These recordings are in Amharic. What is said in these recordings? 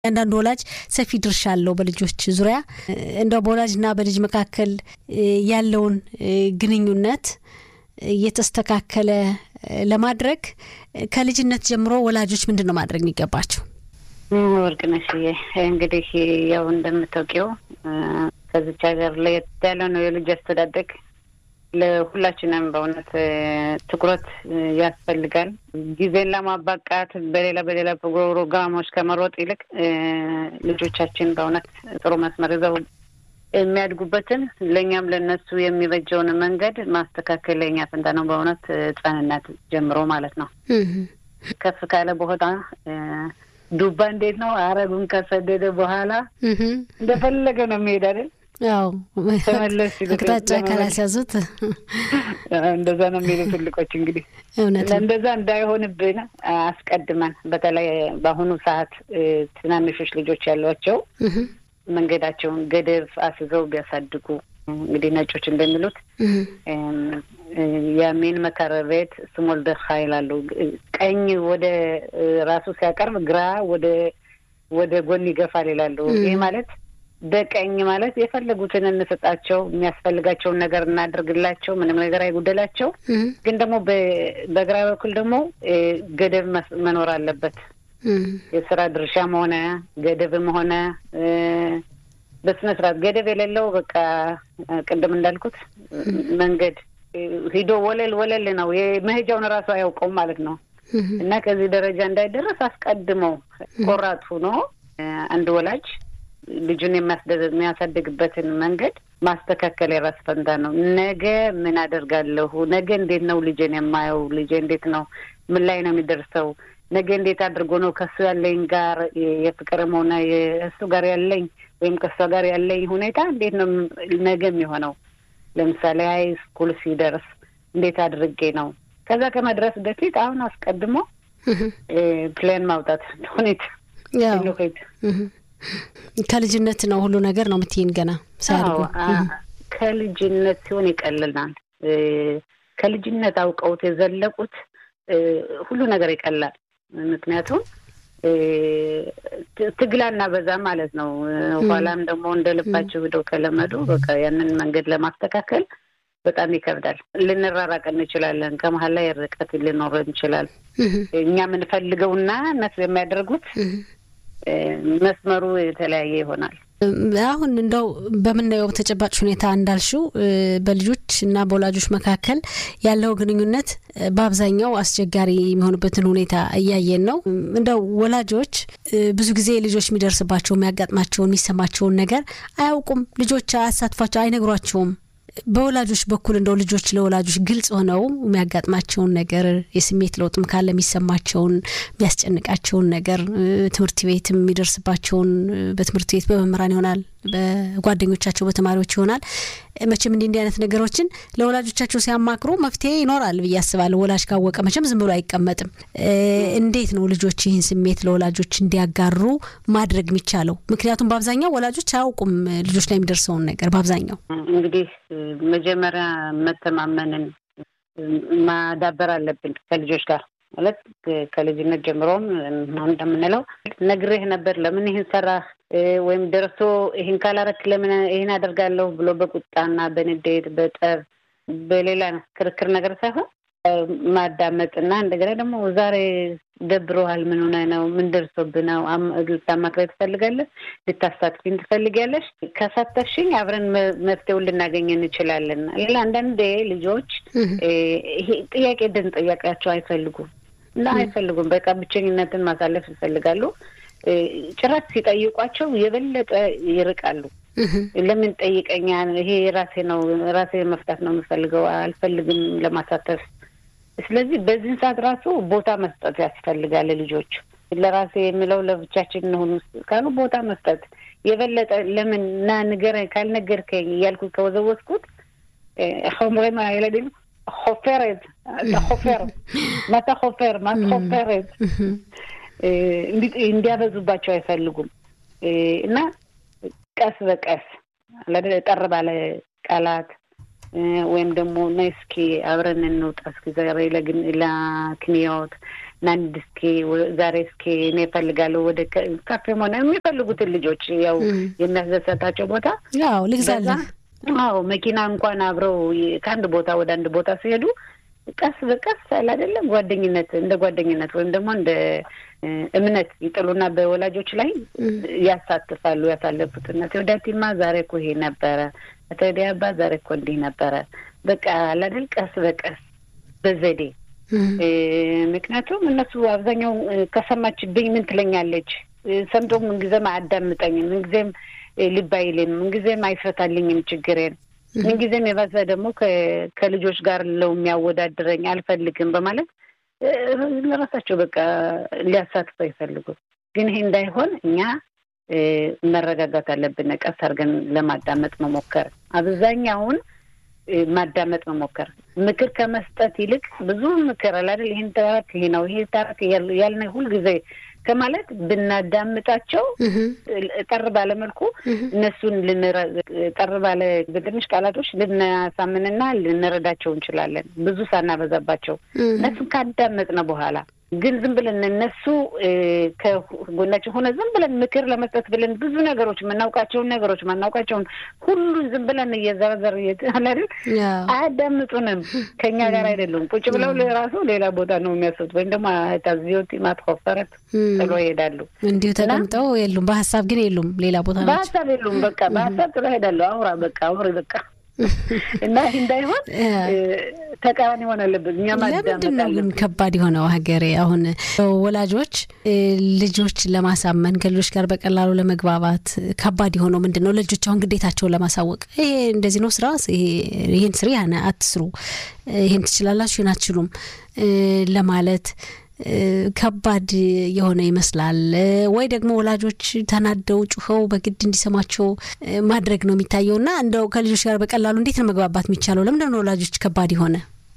አንዳንድ ወላጅ ሰፊ ድርሻ አለው በልጆች ዙሪያ። እንደው በወላጅና በልጅ መካከል ያለውን ግንኙነት እየተስተካከለ ለማድረግ ከልጅነት ጀምሮ ወላጆች ምንድን ነው ማድረግ የሚገባቸው? ወርቅነሽዬ እንግዲህ ያው እንደምታውቂው ከዚች ሀገር ለየት ያለ ነው የልጅ አስተዳደግ። ለሁላችንም በእውነት ትኩረት ያስፈልጋል። ጊዜን ለማባቃት በሌላ በሌላ ፕሮግራሞች ከመሮጥ ይልቅ ልጆቻችን በእውነት ጥሩ መስመር ይዘው የሚያድጉበትን ለእኛም ለእነሱ የሚበጀውን መንገድ ማስተካከል ለእኛ ፈንታ ነው። በእውነት ሕጻንነት ጀምሮ ማለት ነው። ከፍ ካለ ቦታ ዱባ እንዴት ነው አረጉን ከሰደደ በኋላ እንደፈለገ ነው የሚሄድ አይደል? ያው ተመለስ አቅጣጫ ካላስያዙት እንደዛ ነው የሚሉ ትልቆች። እንግዲህ እንደዛ እንዳይሆንብን አስቀድመን በተለይ በአሁኑ ሰዓት ትናንሾች ልጆች ያሏቸው መንገዳቸውን ገደብ አስይዘው ቢያሳድጉ እንግዲህ ነጮች እንደሚሉት የሚን መከረ ቤት ስሞል ደኻ ይላሉ። ቀኝ ወደ ራሱ ሲያቀርብ ግራ ወደ ወደ ጎን ይገፋል ይላሉ። ይህ ማለት በቀኝ ማለት የፈለጉትን እንሰጣቸው፣ የሚያስፈልጋቸውን ነገር እናደርግላቸው፣ ምንም ነገር አይጉደላቸው። ግን ደግሞ በግራ በኩል ደግሞ ገደብ መኖር አለበት። የስራ ድርሻም ሆነ ገደብም ሆነ በስነ ስርዓት ገደብ የሌለው በቃ ቅድም እንዳልኩት መንገድ ሂዶ ወለል ወለል ነው መሄጃውን እራሱ አያውቀውም ማለት ነው። እና ከዚህ ደረጃ እንዳይደረስ አስቀድመው ቆራጥ ሆኖ አንድ ወላጅ ልጁን የሚያሳድግበትን መንገድ ማስተካከል የራስ ፈንታ ነው። ነገ ምን አደርጋለሁ? ነገ እንዴት ነው ልጄን የማየው? ልጄ እንዴት ነው ምን ላይ ነው የሚደርሰው? ነገ እንዴት አድርጎ ነው ከሱ ያለኝ ጋር የፍቅርም ሆነ የእሱ ጋር ያለኝ ወይም ከእሷ ጋር ያለኝ ሁኔታ እንዴት ነው ነገ የሚሆነው? ለምሳሌ ሀይ ስኩል ሲደርስ እንዴት አድርጌ ነው ከዛ ከመድረስ በፊት አሁን አስቀድሞ ፕላን ማውጣት ሁኔታ ከልጅነት ነው ሁሉ ነገር ነው የምትይን ገና ሳያድጉ ከልጅነት ሲሆን ይቀልናል። ከልጅነት አውቀውት የዘለቁት ሁሉ ነገር ይቀላል። ምክንያቱም ትግላና በዛ ማለት ነው። ኋላም ደግሞ እንደ ልባቸው ሂደው ከለመዱ በቃ ያንን መንገድ ለማስተካከል በጣም ይከብዳል። ልንራራቅ እንችላለን። ከመሀል ላይ ርቀት ሊኖር እንችላል። እኛ የምንፈልገውና እነሱ የሚያደርጉት መስመሩ የተለያየ ይሆናል። አሁን እንደው በምናየው ተጨባጭ ሁኔታ እንዳልሽው በልጆች እና በወላጆች መካከል ያለው ግንኙነት በአብዛኛው አስቸጋሪ የሚሆንበትን ሁኔታ እያየን ነው። እንደው ወላጆች ብዙ ጊዜ ልጆች የሚደርስባቸው የሚያጋጥማቸውን፣ የሚሰማቸውን ነገር አያውቁም። ልጆች አያሳትፏቸው፣ አይነግሯቸውም። በወላጆች በኩል እንደው ልጆች ለወላጆች ግልጽ ሆነው የሚያጋጥማቸውን ነገር የስሜት ለውጥም ካለ የሚሰማቸውን የሚያስጨንቃቸውን ነገር ትምህርት ቤት የሚደርስባቸውን በትምህርት ቤት በመምህራን ይሆናል፣ በጓደኞቻቸው በተማሪዎች ይሆናል። መቼም እንዲህ እንዲህ አይነት ነገሮችን ለወላጆቻቸው ሲያማክሩ መፍትሄ ይኖራል ብዬ አስባለሁ። ወላጅ ካወቀ መቼም ዝም ብሎ አይቀመጥም። እንዴት ነው ልጆች ይህን ስሜት ለወላጆች እንዲያጋሩ ማድረግ የሚቻለው? ምክንያቱም በአብዛኛው ወላጆች አያውቁም ልጆች ላይ የሚደርሰውን ነገር በአብዛኛው እንግዲህ መጀመሪያ መተማመንን ማዳበር አለብን ከልጆች ጋር ማለት ከልጅነት ጀምሮም እንደምንለው ነግሬህ ነበር፣ ለምን ይህን ሰራህ? ወይም ደርሶ ይህን ካላረክ ለምን ይህን አደርጋለሁ ብሎ በቁጣና በንዴት በጠብ በሌላ ክርክር ነገር ሳይሆን ማዳመጥና እንደገና ደግሞ ዛሬ ደብሮሃል፣ ምን ሆነህ ነው? ምን ደርሶብህ ነው? ልታማክረኝ ትፈልጋለህ? ልታሳትፊኝ ትፈልጊያለሽ? ከሳተፍሽኝ አብረን መፍትሄውን ልናገኝ እንችላለን። ሌላ አንዳንዴ ልጆች ይሄ ጥያቄ ድን ጥያቄያቸው አይፈልጉም እና አይፈልጉም። በቃ ብቸኝነትን ማሳለፍ ይፈልጋሉ። ጭራት ሲጠይቋቸው የበለጠ ይርቃሉ። ለምን ጠይቀኛ? ይሄ ራሴ ነው ራሴ መፍታት ነው የምፈልገው፣ አልፈልግም ለማሳተፍ ስለዚህ በዚህን ሰዓት ራሱ ቦታ መስጠት ያስፈልጋል። ልጆች ለራሴ የሚለው ለብቻችን እንሆን ካሉ ቦታ መስጠት የበለጠ ለምን ና ንገረኝ ካልነገርከኝ እያልኩ ከወዘወዝኩት ሆምሬማ የለድ ሆፌሬት ሆፌር ማታ ሆፌር ማታ ሆፌሬት እንዲያበዙባቸው አይፈልጉም እና ቀስ በቀስ ጠር ባለ ቃላት ወይም ደግሞ ነይ እስኪ አብረን እንውጣ እስኪ ዛሬ ለክንያዎት ናንድ እስኪ ዛሬ እስኪ እኔ እፈልጋለሁ ወደ ካፌም ሆነ የሚፈልጉትን ልጆች ያው የሚያስደሰታቸው ቦታ ያው ልግዛለህ። አዎ መኪና እንኳን አብረው ከአንድ ቦታ ወደ አንድ ቦታ ሲሄዱ ቀስ በቀስ አለ አይደለም ጓደኝነት እንደ ጓደኝነት ወይም ደግሞ እንደ እምነት ይጥሉና በወላጆች ላይ ያሳትፋሉ። ያሳለፉትና ወዳቲማ ዛሬ እኮ ይሄ ነበረ፣ ተዲያባ ዛሬ እኮ እንዲህ ነበረ። በቃ አለ አይደል ቀስ በቀስ በዘዴ ምክንያቱም እነሱ አብዛኛው ከሰማችብኝ ምን ትለኛለች ሰምቶ ምንጊዜም አያዳምጠኝም፣ ምንጊዜም ልብ አይልም፣ ምንጊዜም አይፈታልኝም ችግሬን ምንጊዜም የባሰ ደግሞ ከልጆች ጋር ለው የሚያወዳድረኝ አልፈልግም በማለት ለራሳቸው በቃ ሊያሳትፉ አይፈልጉም። ግን ይሄ እንዳይሆን እኛ መረጋጋት አለብን። ቀስ አድርገን ለማዳመጥ መሞከር፣ አብዛኛውን ማዳመጥ መሞከር፣ ምክር ከመስጠት ይልቅ ብዙ ምክር አላደል ይህን ተረት ይሄ ነው ይሄ ተረት ያልነ ሁልጊዜ ከማለት ብናዳምጣቸው ጠር ባለ መልኩ እነሱን ጠር ባለ በትንሽ ቃላቶች ልናሳምንና ልንረዳቸው እንችላለን። ብዙ ሳናበዛባቸው እነሱን ካዳመጥነ በኋላ ግን ዝም ብለን እነሱ ከጎናችን ሆነ ዝም ብለን ምክር ለመስጠት ብለን ብዙ ነገሮች የምናውቃቸውን ነገሮች ማናውቃቸውን ሁሉን ዝም ብለን እየዘረዘር አላደል አያዳምጡንም። ከኛ ጋር አይደሉም። ቁጭ ብለው ራሱ ሌላ ቦታ ነው የሚያስቡት። ወይም ደግሞ ታዚዮቲ ማትኮፈረት ጥሎ ይሄዳሉ። እንዲሁ ተቀምጠው የሉም። በሀሳብ ግን የሉም። ሌላ ቦታ ናቸው። በሀሳብ የሉም። በቃ በሀሳብ ጥሎ ይሄዳሉ። አውራ በቃ አውሪ በቃ እና ይህ እንዳይሆን ተቃራኒ ሆን አለብን። እኛ ለምንድን ነው ግን ከባድ የሆነው ሀገሬ? አሁን ወላጆች ልጆች ለማሳመን ከልጆች ጋር በቀላሉ ለመግባባት ከባድ የሆነው ምንድን ነው? ልጆች አሁን ግዴታቸውን ለማሳወቅ ይሄ እንደዚህ ነው ስራ፣ ይሄን ስሪ፣ አትስሩ፣ ይሄን ትችላላችሁ፣ ይሄን አትችሉም ለማለት ከባድ የሆነ ይመስላል። ወይ ደግሞ ወላጆች ተናደው ጩኸው በግድ እንዲሰማቸው ማድረግ ነው የሚታየው እና እንደው ከልጆች ጋር በቀላሉ እንዴት ነው መግባባት የሚቻለው? ለምንድን ነው ወላጆች ከባድ የሆነ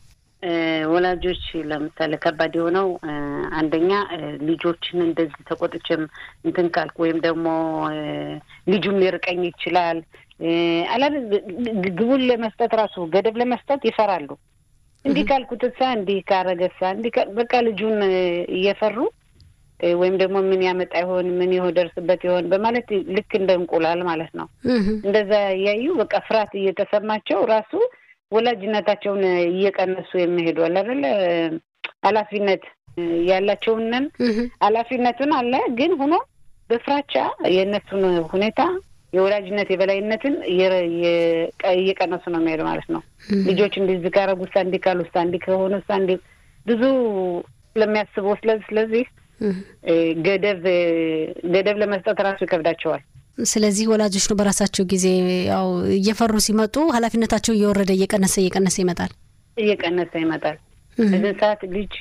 ወላጆች ለምሳሌ ከባድ የሆነው አንደኛ ልጆችን እንደዚህ ተቆጥቼም እንትን ካልኩ ወይም ደግሞ ልጁም ሊርቀኝ ይችላል አላ ግቡን ለመስጠት ራሱ ገደብ ለመስጠት ይፈራሉ። እንዲህ ካልኩት እሳ እንዲህ ካረገሳ እንዲህ በቃ ልጁን እየፈሩ ወይም ደግሞ ምን ያመጣ ይሆን ምን ይሆን ደርስበት ይሆን በማለት ልክ እንደ እንቁላል ማለት ነው። እንደዛ እያዩ በቃ ፍርሃት እየተሰማቸው ራሱ ወላጅነታቸውን እየቀነሱ የሚሄዱ አለ አይደለ ኃላፊነት ያላቸውንን ኃላፊነቱን አለ ግን ሆኖ በፍራቻ የእነሱን ሁኔታ የወላጅነት የበላይነትን እየቀነሱ ነው የሚሄዱ ማለት ነው። ልጆች እንዲህ ካረጉ ሳ እንዲህ ካሉ ሳ እንዲህ ከሆኑ ሳ እንዲህ ብዙ ስለሚያስቡ ስለዚህ ስለዚህ ገደብ ገደብ ለመስጠት ራሱ ይከብዳቸዋል። ስለዚህ ወላጆች ነው በራሳቸው ጊዜ ያው እየፈሩ ሲመጡ ኃላፊነታቸው እየወረደ እየቀነሰ እየቀነሰ ይመጣል እየቀነሰ ይመጣል። እዚህ ሰዓት ልጅ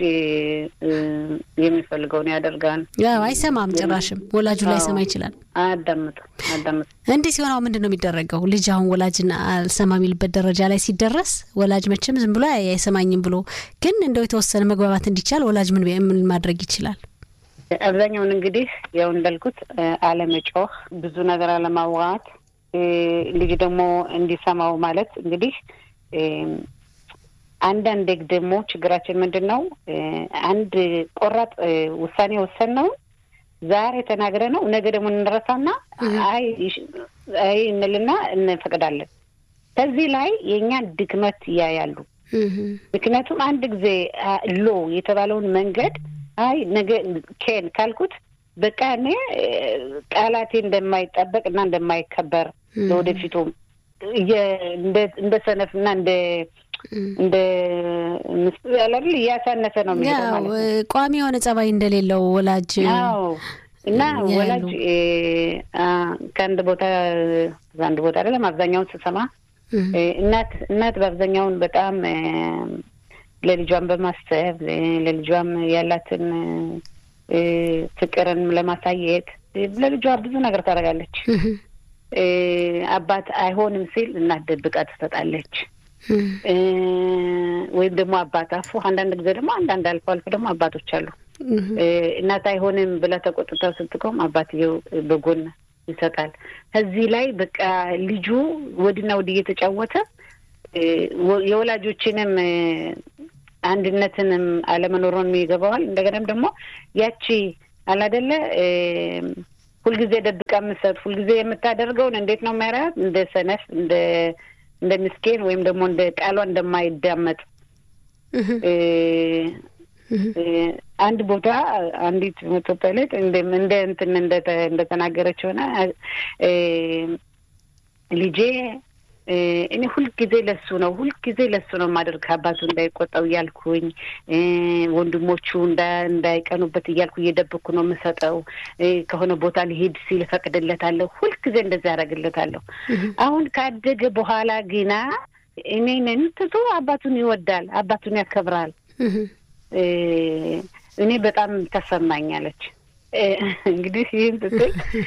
የሚፈልገውን ያደርጋል። ያው አይሰማም፣ ጭራሽም ወላጁ ላይሰማ ይችላል። አዳምጡ አዳምጡ። እንዲህ ሲሆን አሁን ምንድን ነው የሚደረገው? ልጅ አሁን ወላጅን አልሰማ የሚልበት ደረጃ ላይ ሲደረስ ወላጅ መቼም ዝም ብሎ አይሰማኝም ብሎ ግን እንደው የተወሰነ መግባባት እንዲቻል ወላጅ ምን ምን ማድረግ ይችላል? አብዛኛውን እንግዲህ ያው እንዳልኩት አለመጮህ፣ ብዙ ነገር አለማውራት፣ ልጅ ደግሞ እንዲሰማው ማለት እንግዲህ አንዳንድ ደግሞ ችግራችን ምንድን ነው? አንድ ቆራጥ ውሳኔ ወሰንነውን ዛሬ ተናግረ ነው ነገ ደግሞ እንረሳና አይ አይ እንልና እንፈቅዳለን። ከዚህ ላይ የእኛን ድክመት ያያሉ። ምክንያቱም አንድ ጊዜ ሎ የተባለውን መንገድ አይ ነገ ኬን ካልኩት በቃ እኔ ቃላቴ እንደማይጠበቅ እና እንደማይከበር ለወደፊቱም እንደ ሰነፍ እና እንደ እንደ ያላል እያሳነሰ ነው የሚሄደው ማለት ነው። ቋሚ የሆነ ጸባይ እንደሌለው ወላጅ አዎ። እና ወላጅ ከአንድ ቦታ አንድ ቦታ አይደለም አብዛኛውን ስሰማ እናት እናት በአብዛኛውን በጣም ለልጇን በማሰብ ለልጇም ያላትን ፍቅርን ለማሳየት ለልጇ ብዙ ነገር ታደርጋለች። አባት አይሆንም ሲል እናት ደብቃ ትሰጣለች። ወይም ደግሞ አባት አፉ አንዳንድ ጊዜ ደግሞ አንዳንድ አልፎ አልፎ ደግሞ አባቶች አሉ እናት አይሆንም ብላ ተቆጥታ ስትቆም አባትየው በጎን ይሰጣል። ከዚህ ላይ በቃ ልጁ ወድና ወድ እየተጫወተ የወላጆችንም አንድነትንም አለመኖሩን ይገባዋል። እንደገናም ደግሞ ያቺ አላደለ ሁልጊዜ ደብቃ የምትሰጥ ሁልጊዜ የምታደርገውን እንዴት ነው የሚያደርጋት? እንደ ሰነፍ እንደ እንደ ምስኪን ወይም ደግሞ እንደ ቃሏ እንደማይዳመጥ አንድ ቦታ አንዲት ኢትዮጵያ ላይ እንደ እንትን እንደተናገረች ሆነ ልጄ እኔ ሁልጊዜ ለሱ ነው ሁልጊዜ ለሱ ነው የማደርግ አባቱ እንዳይቆጣው እያልኩኝ ወንድሞቹ እንዳይቀኑበት እያልኩ እየደበኩ ነው የምሰጠው። ከሆነ ቦታ ሊሄድ ሲል እፈቅድለታለሁ። ሁልጊዜ እንደዚህ ያደርግለታለሁ። አሁን ካደገ በኋላ ግና እኔንን ትቶ አባቱን ይወዳል፣ አባቱን ያከብራል። እኔ በጣም ተሰማኛለች። እንግዲህ ይህን ስትል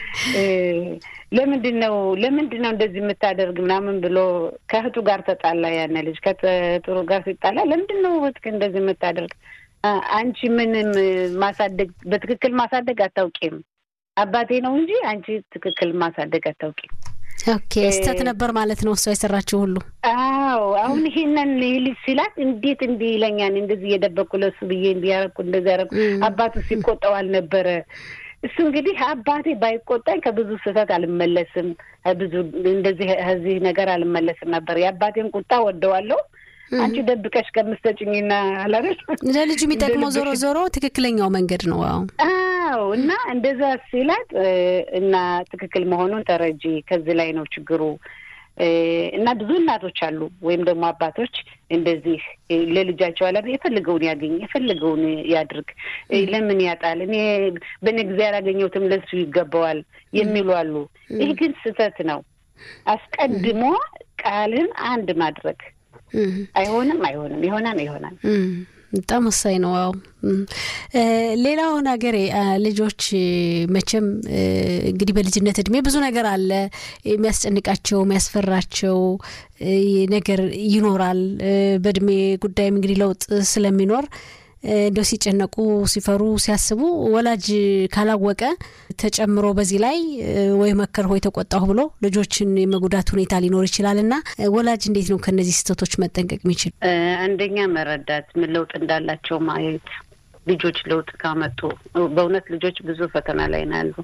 ለምንድን ነው ለምንድን ነው እንደዚህ የምታደርግ ምናምን ብሎ ከእህቱ ጋር ተጣላ። ያነ ልጅ ከእህቱ ጋር ሲጣላ ለምንድን ነው እህትህ እንደዚህ የምታደርግ? አንቺ ምንም ማሳደግ በትክክል ማሳደግ አታውቂም። አባቴ ነው እንጂ አንቺ ትክክል ማሳደግ አታውቂም። ኦኬ ስህተት ነበር ማለት ነው እሷ የሰራችው ሁሉ። አዎ አሁን ይሄንን ልጅ ሲላት እንዴት እንዲህ ይለኛል እንደዚህ እየደበቅኩ ለሱ ብዬ እንዲህ ያደረኩ እንደዚህ ያደረኩ አባቱ ሲቆጣው አልነበረ እሱ እንግዲህ አባቴ ባይቆጣኝ ከብዙ ስህተት አልመለስም፣ ብዙ እንደዚህ ከዚህ ነገር አልመለስም ነበር። የአባቴን ቁጣ ወደዋለሁ። አንቺ ደብቀሽ ከምትሰጭኝና አላረሽ ለልጁ የሚጠቅመው ዞሮ ዞሮ ትክክለኛው መንገድ ነው። አዎ አዎ። እና እንደዛ ሲላት እና ትክክል መሆኑን ተረጂ። ከዚህ ላይ ነው ችግሩ። እና ብዙ እናቶች አሉ ወይም ደግሞ አባቶች እንደዚህ ለልጃቸው አላ የፈለገውን ያገኝ የፈለገውን ያድርግ፣ ለምን ያጣል? እኔ በእኔ ጊዜ ያላገኘሁትም ለሱ ይገባዋል የሚሉ አሉ። ይህ ግን ስህተት ነው። አስቀድሞ ቃልን አንድ ማድረግ አይሆንም፣ አይሆንም፣ ይሆናል፣ ይሆናል። በጣም ወሳኝ ነው። አዎ ሌላው ነገሬ ልጆች መቼም እንግዲህ በልጅነት እድሜ ብዙ ነገር አለ የሚያስጨንቃቸው የሚያስፈራቸው ነገር ይኖራል። በእድሜ ጉዳይም እንግዲህ ለውጥ ስለሚኖር እንደው ሲጨነቁ፣ ሲፈሩ፣ ሲያስቡ ወላጅ ካላወቀ ተጨምሮ በዚህ ላይ ወይ መከር ወይ ተቆጣሁ ብሎ ልጆችን የመጉዳት ሁኔታ ሊኖር ይችላል እና ወላጅ እንዴት ነው ከእነዚህ ስህተቶች መጠንቀቅ የሚችል? አንደኛ መረዳት፣ ምን ለውጥ እንዳላቸው ማየት። ልጆች ለውጥ ካመጡ በእውነት ልጆች ብዙ ፈተና ላይ ነው ያሉ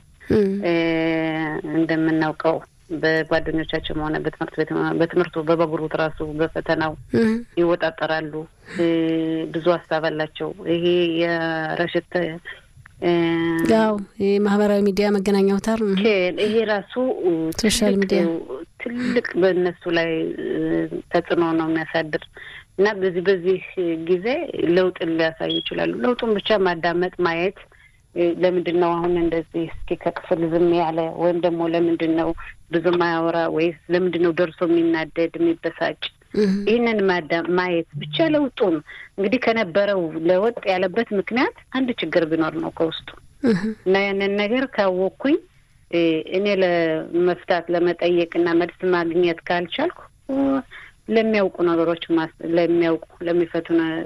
እንደምናውቀው በጓደኞቻቸውም ሆነ በትምህርት ቤት በትምህርቱ በበጉሩት ራሱ በፈተናው ይወጣጠራሉ። ብዙ ሀሳብ አላቸው። ይሄ የረሽት ያው የማህበራዊ ሚዲያ መገናኛ አውታር ይሄ ራሱ ሶሻል ሚዲያ ትልቅ በእነሱ ላይ ተጽዕኖ ነው የሚያሳድር እና በዚህ በዚህ ጊዜ ለውጥን ሊያሳዩ ይችላሉ። ለውጡን ብቻ ማዳመጥ ማየት ለምንድን ነው አሁን እንደዚህ እስኪ ከክፍል ዝም ያለ ወይም ደግሞ ለምንድን ነው ብዙ ማያወራ ወይስ ለምንድን ነው ደርሶ የሚናደድ የሚበሳጭ? ይህንን ማየት ብቻ ለውጡን እንግዲህ ከነበረው ለወጥ ያለበት ምክንያት አንድ ችግር ቢኖር ነው ከውስጡ እና ያንን ነገር ካወቅኩኝ እኔ ለመፍታት ለመጠየቅ እና መልስ ማግኘት ካልቻልኩ ለሚያውቁ ነገሮች ለሚያውቁ ለሚፈቱ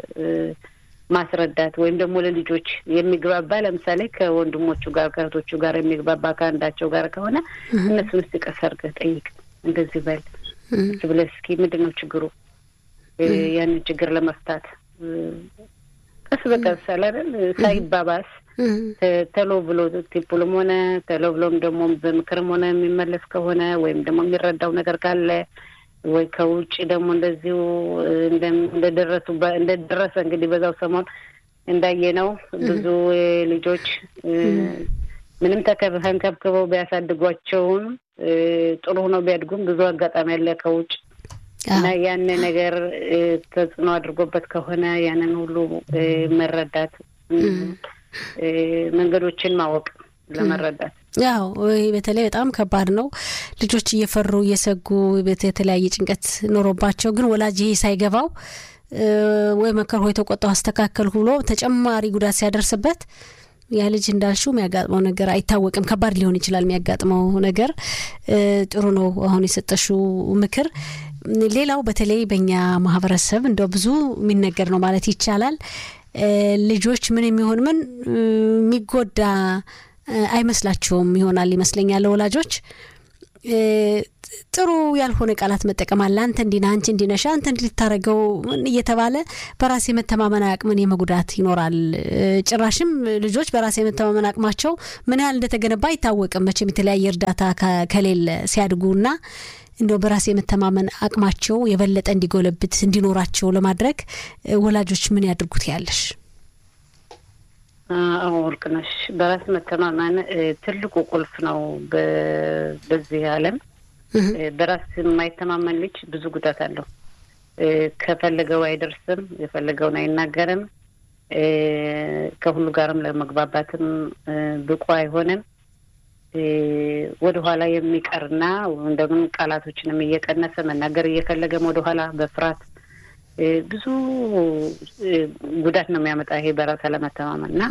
ማስረዳት ወይም ደግሞ ለልጆች የሚግባባ ለምሳሌ ከወንድሞቹ ጋር ከእህቶቹ ጋር የሚግባባ ከአንዳቸው ጋር ከሆነ እነሱን እስቲ ቀስ አድርገህ ጠይቅ፣ እንደዚህ በል ብለህ እስኪ ምንድን ነው ችግሩ? ያንን ችግር ለመፍታት ቀስ በቀስ አላደል ሳይባባስ ተሎ ብሎ ቲፑልም ሆነ ተሎ ብሎም ደግሞ በምክርም ሆነ የሚመለስ ከሆነ ወይም ደግሞ የሚረዳው ነገር ካለ ወይ ከውጭ ደግሞ እንደዚሁ እንደደረሱ እንደደረሰ እንግዲህ በዛው ሰሞን እንዳየነው ብዙ ልጆች ምንም ተንከብክበው ቢያሳድጓቸውም ጥሩ ሆነው ቢያድጉም ብዙ አጋጣሚ ያለ ከውጭ እና ያን ነገር ተጽዕኖ አድርጎበት ከሆነ ያንን ሁሉ መረዳት መንገዶችን ማወቅ ለመረዳት ያው ይህ በተለይ በጣም ከባድ ነው። ልጆች እየፈሩ እየሰጉ የተለያየ ጭንቀት ኖሮባቸው ግን ወላጅ ይሄ ሳይገባው ወይ መከር ሆይ ተቆጣው አስተካከል ብሎ ተጨማሪ ጉዳት ሲያደርስበት ያ ልጅ እንዳልሽው የሚያጋጥመው ነገር አይታወቅም። ከባድ ሊሆን ይችላል የሚያጋጥመው ነገር። ጥሩ ነው አሁን የሰጠሽው ምክር። ሌላው በተለይ በእኛ ማህበረሰብ እንደው ብዙ የሚነገር ነው ማለት ይቻላል። ልጆች ምን የሚሆን ምን የሚጎዳ አይመስላቸውም ይሆናል ይመስለኛል ወላጆች ጥሩ ያልሆነ ቃላት መጠቀም አለ። አንተ እንዲህ ነህ፣ አንቺ እንዲህ ነሽ፣ አንተ እንዲህ ልታደርገው እየተባለ በራስ የመተማመን አቅምን የመጉዳት ይኖራል። ጭራሽም ልጆች በራስ የመተማመን አቅማቸው ምን ያህል እንደተገነባ አይታወቅም። መቼም የተለያየ እርዳታ ከሌለ ሲያድጉና እንደው በራስ የመተማመን አቅማቸው የበለጠ እንዲጎለብት እንዲኖራቸው ለማድረግ ወላጆች ምን ያድርጉት ያለሽ? አዎ ወርቅነሽ፣ በራስ መተማመን ትልቁ ቁልፍ ነው። በዚህ ዓለም በራስ የማይተማመን ልጅ ብዙ ጉዳት አለው። ከፈለገው አይደርስም፣ የፈለገውን አይናገርም፣ ከሁሉ ጋርም ለመግባባትም ብቁ አይሆንም። ወደኋላ የሚቀርና እንደምን ቃላቶችንም እየቀነሰ መናገር እየፈለገም ወደኋላ በፍርሃት ብዙ ጉዳት ነው የሚያመጣ ይሄ በራስ አለመተማመን እና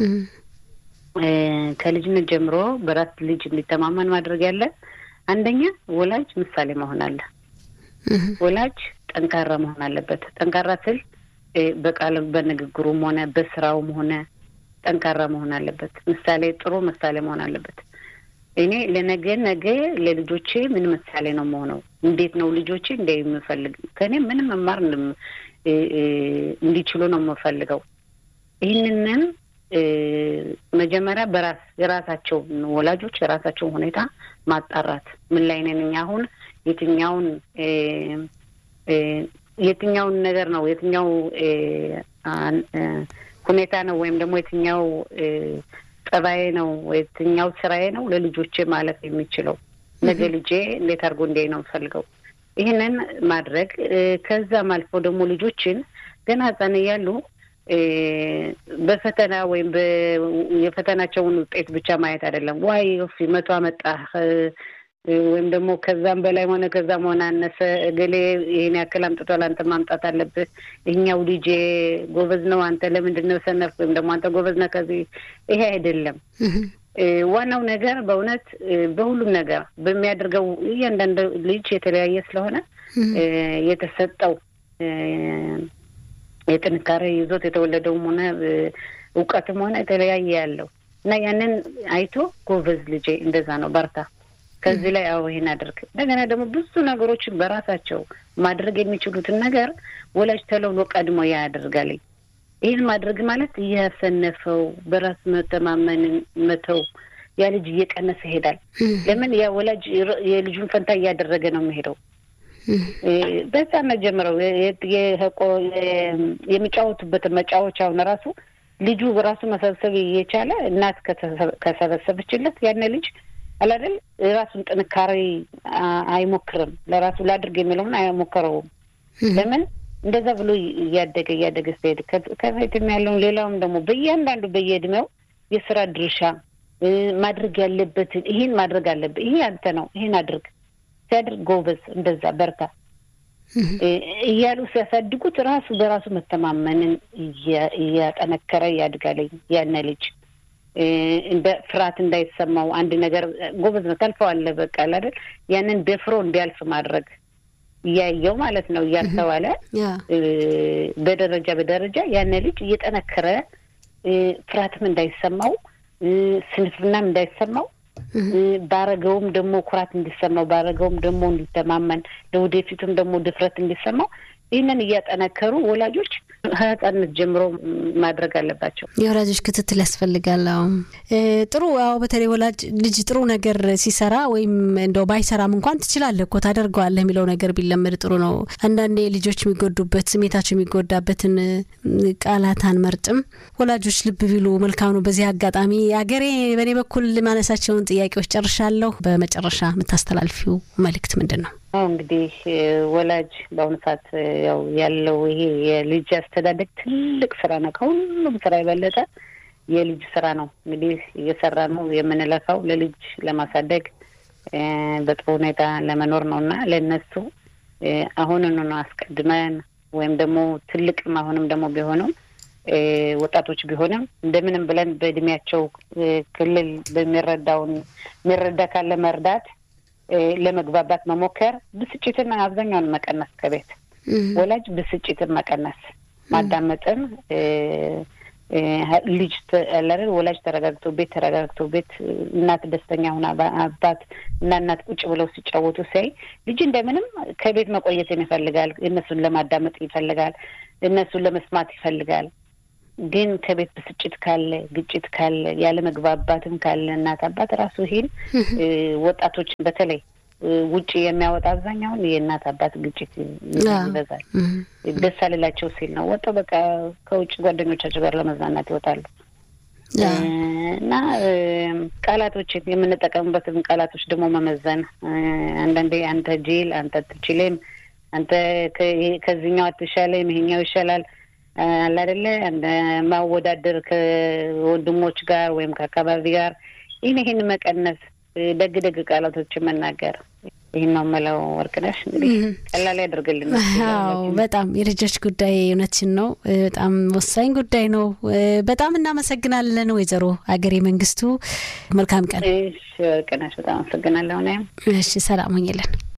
ከልጅነት ጀምሮ በራስ ልጅ እንዲተማመን ማድረግ ያለ አንደኛ ወላጅ ምሳሌ መሆን አለ። ወላጅ ጠንካራ መሆን አለበት። ጠንካራ ስል በቃል በንግግሩም ሆነ በስራውም ሆነ ጠንካራ መሆን አለበት። ምሳሌ ጥሩ ምሳሌ መሆን አለበት። እኔ ለነገ ነገ ለልጆቼ ምን ምሳሌ ነው መሆነው? እንዴት ነው ልጆቼ እንደ የምፈልግ ከእኔ ምንም መማር እንዲችሉ ነው የምፈልገው። ይህንንም መጀመሪያ በራስ የራሳቸውን ወላጆች የራሳቸውን ሁኔታ ማጣራት ምን ላይ ነን እኛ አሁን የትኛውን የትኛውን ነገር ነው የትኛው ሁኔታ ነው ወይም ደግሞ የትኛው ጠባዬ ነው የትኛው ስራዬ ነው ለልጆቼ ማለፍ የሚችለው ነገ ልጄ እንዴት አድርጎ እንዲያይ ነው የምፈልገው። ይህንን ማድረግ ከዛም አልፎ ደግሞ ልጆችን ገና ህጻን እያሉ በፈተና ወይም የፈተናቸውን ውጤት ብቻ ማየት አይደለም። ዋይ ፊ መቶ አመጣህ ወይም ደግሞ ከዛም በላይ ሆነ ከዛም ሆነ አነሰ እገሌ ይህን ያክል አምጥቷል፣ አንተ ማምጣት አለብህ። ይህኛው ልጄ ጎበዝ ነው፣ አንተ ለምንድን ነው ሰነፍ? ወይም ደግሞ አንተ ጎበዝ ነህ ከዚህ ይሄ አይደለም። ዋናው ነገር በእውነት በሁሉም ነገር በሚያደርገው እያንዳንዱ ልጅ የተለያየ ስለሆነ የተሰጠው የጥንካሬ ይዞት የተወለደውም ሆነ እውቀትም ሆነ የተለያየ ያለው እና ያንን አይቶ ጎበዝ ልጄ እንደዛ ነው በርታ ከዚህ ላይ አዎ ይሄን አድርግ። እንደገና ደግሞ ብዙ ነገሮችን በራሳቸው ማድረግ የሚችሉትን ነገር ወላጅ ተለውሎ ቀድሞ ያ ያደርጋልኝ። ይህን ማድረግ ማለት እያሰነፈው በራስ መተማመንን መተው ያ ልጅ እየቀነሰ ይሄዳል። ለምን ያ ወላጅ የልጁን ፈንታ እያደረገ ነው የሚሄደው። በህፃነት ጀምረው የሚጫወቱበትን መጫወቻውን ራሱ ልጁ ራሱ መሰብሰብ እየቻለ እናት ከሰበሰበችለት ያነ ልጅ አላደል ራሱን ጥንካሬ አይሞክርም። ለራሱ ላድርግ የሚለውን አይሞክረውም። ለምን እንደዛ ብሎ እያደገ እያደገ ሲሄድ ከፊትም ያለውን ሌላውም ደግሞ በእያንዳንዱ በየእድሜው የስራ ድርሻ ማድረግ ያለበትን ይሄን ማድረግ አለብህ፣ ይሄ አንተ ነው፣ ይሄን አድርግ ሲያድርግ ጎበዝ፣ እንደዛ በርታ እያሉ ሲያሳድጉት ራሱ በራሱ መተማመንን እያጠነከረ ያድጋለኝ ያነ ልጅ እንደ ፍርሃት እንዳይሰማው አንድ ነገር ጎበዝ ነው ታልፈዋለህ፣ በቃ አይደል ያንን ደፍሮ እንዲያልፍ ማድረግ እያየው ማለት ነው እያስተዋለ በደረጃ በደረጃ ያነ ልጅ እየጠነከረ ፍርሃትም እንዳይሰማው ስንፍናም እንዳይሰማው ባረገውም ደግሞ ኩራት እንዲሰማው ባረገውም ደግሞ እንዲተማመን ለወደፊቱም ደግሞ ድፍረት እንዲሰማው ይህንን እያጠነከሩ ወላጆች ከህጻንነት ጀምሮ ማድረግ አለባቸው። የወላጆች ክትትል ያስፈልጋል። አዎ ጥሩ። አዎ በተለይ ወላጅ ልጅ ጥሩ ነገር ሲሰራ ወይም እንደው ባይሰራም እንኳን ትችላለህ እኮ ታደርገዋለህ የሚለው ነገር ቢለመድ ጥሩ ነው። አንዳንዴ ልጆች የሚጎዱበት ስሜታቸው የሚጎዳበትን ቃላት አንመርጥም። ወላጆች ልብ ቢሉ መልካም ነው። በዚህ አጋጣሚ አገሬ በእኔ በኩል ማነሳቸውን ጥያቄዎች ጨርሻለሁ። በመጨረሻ የምታስተላልፊው መልእክት ምንድን ነው? አሁ እንግዲህ ወላጅ በአሁኑ ሰዓት ያው ያለው ይሄ የልጅ አስተዳደግ ትልቅ ስራ ነው። ከሁሉም ስራ የበለጠ የልጅ ስራ ነው። እንግዲህ እየሰራ ነው የምንለፋው ለልጅ ለማሳደግ በጥሩ ሁኔታ ለመኖር ነው እና ለእነሱ አሁኑኑ ነው አስቀድመን ወይም ደግሞ ትልቅም አሁንም ደግሞ ቢሆኑም ወጣቶች ቢሆንም እንደምንም ብለን በእድሜያቸው ክልል በሚረዳውን የሚረዳ ካለ መርዳት ለመግባባት መሞከር፣ ብስጭትን አብዛኛውን መቀነስ ከቤት ወላጅ ብስጭትን መቀነስ፣ ማዳመጥን ልጅ አላደል ወላጅ ተረጋግቶ ቤት ተረጋግቶ ቤት እናት ደስተኛ ሁና አባት እና እናት ቁጭ ብለው ሲጫወቱ ሲያይ ልጅ እንደምንም ከቤት መቆየትን ይፈልጋል። እነሱን ለማዳመጥ ይፈልጋል። እነሱን ለመስማት ይፈልጋል። ግን ከቤት ብስጭት ካለ፣ ግጭት ካለ፣ ያለ መግባባትም ካለ እናት አባት ራሱ ይሄን ወጣቶችን በተለይ ውጭ የሚያወጣ አብዛኛውን የእናት አባት ግጭት ይበዛል። ደስ አልላቸው ሲል ነው ወጣው በቃ ከውጭ ጓደኞቻቸው ጋር ለመዝናናት ይወጣሉ። እና ቃላቶችን የምንጠቀምበትን ቃላቶች ደግሞ መመዘን አንዳንዴ አንተ ጅል፣ አንተ አትችልም፣ አንተ ከዚህኛው አትሻለም፣ ይሄኛው ይሻላል አለ አይደለ ማወዳደር ከወንድሞች ጋር ወይም ከአካባቢ ጋር ይህን ይህን መቀነስ ደግ ደግ ቃላቶችን መናገር ይህን ነው የምለው። ወርቅነሽ እንግዲህ ቀላል ያደርግልን። አዎ በጣም የልጆች ጉዳይ እውነችን ነው፣ በጣም ወሳኝ ጉዳይ ነው። በጣም እናመሰግናለን ወይዘሮ አገሬ መንግስቱ። መልካም ቀን። እሺ ወርቅነሽ በጣም አመሰግናለሁ። እሺ ሰላም ሆኝልን።